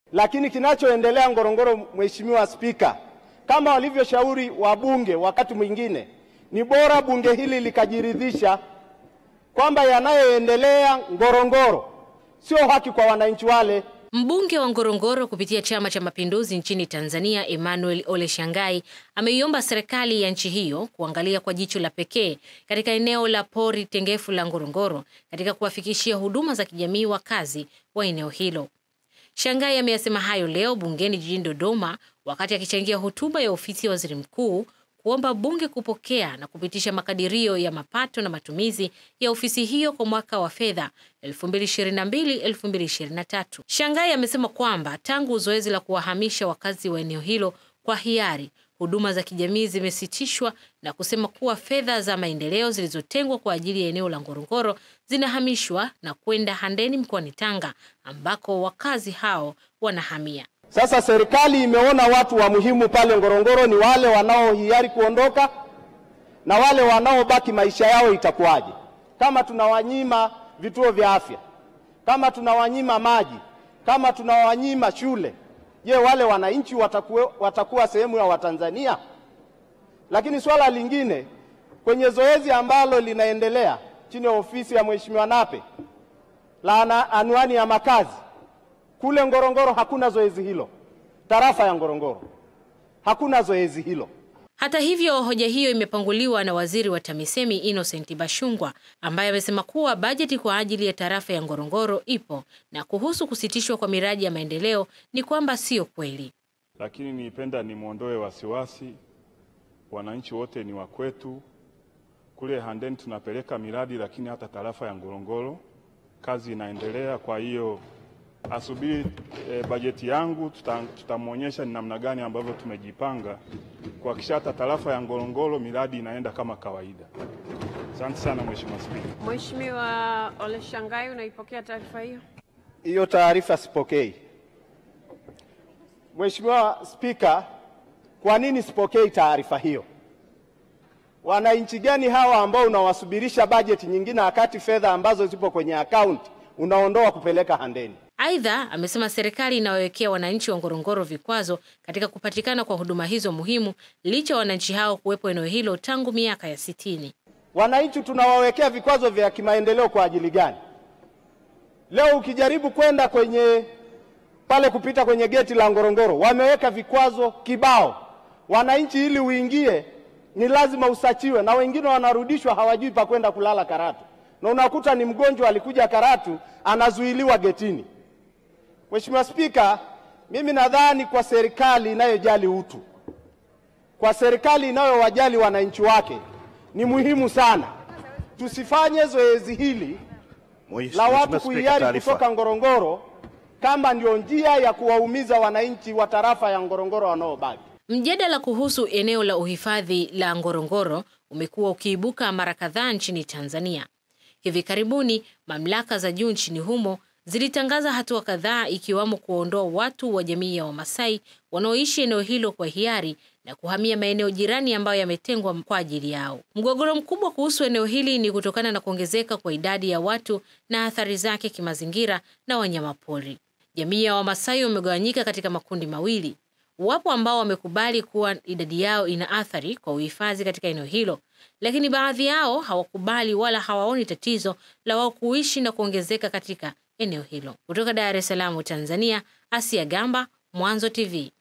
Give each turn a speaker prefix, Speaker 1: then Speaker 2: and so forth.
Speaker 1: Lakini kinachoendelea Ngorongoro, Mheshimiwa Spika, kama walivyoshauri wabunge wakati mwingine, ni bora bunge hili likajiridhisha kwamba yanayoendelea Ngorongoro sio haki kwa wananchi wale.
Speaker 2: Mbunge wa Ngorongoro kupitia Chama cha Mapinduzi nchini Tanzania, Emmanuel Ole Shangai ameiomba serikali ya nchi hiyo kuangalia kwa jicho la pekee katika eneo la pori tengefu la Ngorongoro katika kuwafikishia huduma za kijamii wakazi wa eneo hilo. Shangai ameyasema hayo leo bungeni jijini Dodoma wakati akichangia hotuba ya ofisi ya waziri mkuu kuomba bunge kupokea na kupitisha makadirio ya mapato na matumizi ya ofisi hiyo kwa mwaka wa fedha 2022-2023. Shangai amesema kwamba tangu zoezi la kuwahamisha wakazi wa eneo hilo kwa hiari, huduma za kijamii zimesitishwa na kusema kuwa fedha za maendeleo zilizotengwa kwa ajili ya eneo la Ngorongoro zinahamishwa na kwenda Handeni mkoani Tanga ambako wakazi hao wanahamia.
Speaker 1: Sasa serikali imeona watu wa muhimu pale Ngorongoro ni wale wanaohiari kuondoka na wale wanaobaki, maisha yao itakuwaje? Kama tunawanyima vituo vya afya, kama tunawanyima maji, kama tunawanyima shule, je, wale wananchi watakuwa, watakuwa sehemu ya Watanzania? Lakini swala lingine kwenye zoezi ambalo linaendelea chini ya ofisi ya Mheshimiwa Nape la anwani ya makazi kule Ngorongoro hakuna zoezi hilo. Tarafa ya Ngorongoro hakuna zoezi hilo.
Speaker 2: Hata hivyo, hoja hiyo imepanguliwa na waziri wa TAMISEMI Innocent Bashungwa ambaye amesema kuwa bajeti kwa ajili ya tarafa ya Ngorongoro ipo na kuhusu kusitishwa kwa miradi ya maendeleo ni kwamba sio kweli.
Speaker 3: Lakini nipenda nimwondoe wasiwasi, wananchi wote ni wa kwetu. Kule Handeni tunapeleka miradi, lakini hata tarafa ya Ngorongoro kazi inaendelea. Kwa hiyo asubiri e, bajeti yangu, tutamwonyesha ni namna gani ambavyo tumejipanga kuhakikisha hata tarafa ya Ngorongoro miradi inaenda kama kawaida. Asante sana Mheshimiwa Spika.
Speaker 4: Mheshimiwa Ole Shangai, unaipokea taarifa hiyo?
Speaker 1: Hiyo taarifa sipokei. Mheshimiwa Spika, kwa nini sipokei taarifa hiyo? Wananchi gani hawa ambao unawasubirisha bajeti nyingine wakati fedha ambazo zipo kwenye akaunti unaondoa kupeleka Handeni?
Speaker 2: Aidha, amesema serikali inawawekea wananchi wa Ngorongoro vikwazo katika kupatikana kwa huduma hizo muhimu licha ya wananchi hao kuwepo eneo hilo tangu miaka ya sitini.
Speaker 1: Wananchi tunawawekea vikwazo vya kimaendeleo kwa ajili gani? Leo ukijaribu kwenda kwenye pale kupita kwenye geti la Ngorongoro wameweka vikwazo kibao. Wananchi ili uingie ni lazima usachiwe, na wengine wanarudishwa hawajui pa kwenda kulala Karatu, na unakuta ni mgonjwa alikuja Karatu anazuiliwa getini. Mheshimiwa Spika, mimi nadhani kwa serikali inayojali utu, kwa serikali inayowajali wananchi wake, ni muhimu sana tusifanye zoezi hili la watu kuhiari kutoka Ngorongoro kama ndio njia ya kuwaumiza wananchi wa tarafa ya Ngorongoro wanaobaki.
Speaker 2: Mjadala kuhusu eneo la uhifadhi la Ngorongoro umekuwa ukiibuka mara kadhaa nchini Tanzania. Hivi karibuni mamlaka za juu nchini humo zilitangaza hatua kadhaa ikiwamo kuondoa watu wa jamii ya Wamasai wanaoishi eneo hilo kwa hiari na kuhamia maeneo jirani ambayo yametengwa kwa ajili yao. Mgogoro mkubwa kuhusu eneo hili ni kutokana na kuongezeka kwa idadi ya watu na athari zake kimazingira na wanyamapori. Jamii ya Wamasai wamegawanyika katika makundi mawili. Wapo ambao wamekubali kuwa idadi yao ina athari kwa uhifadhi katika eneo hilo, lakini baadhi yao hawakubali wala hawaoni tatizo la wao kuishi na kuongezeka katika eneo hilo. Kutoka Dar es Salaam, Tanzania, Asia Gamba, Mwanzo TV.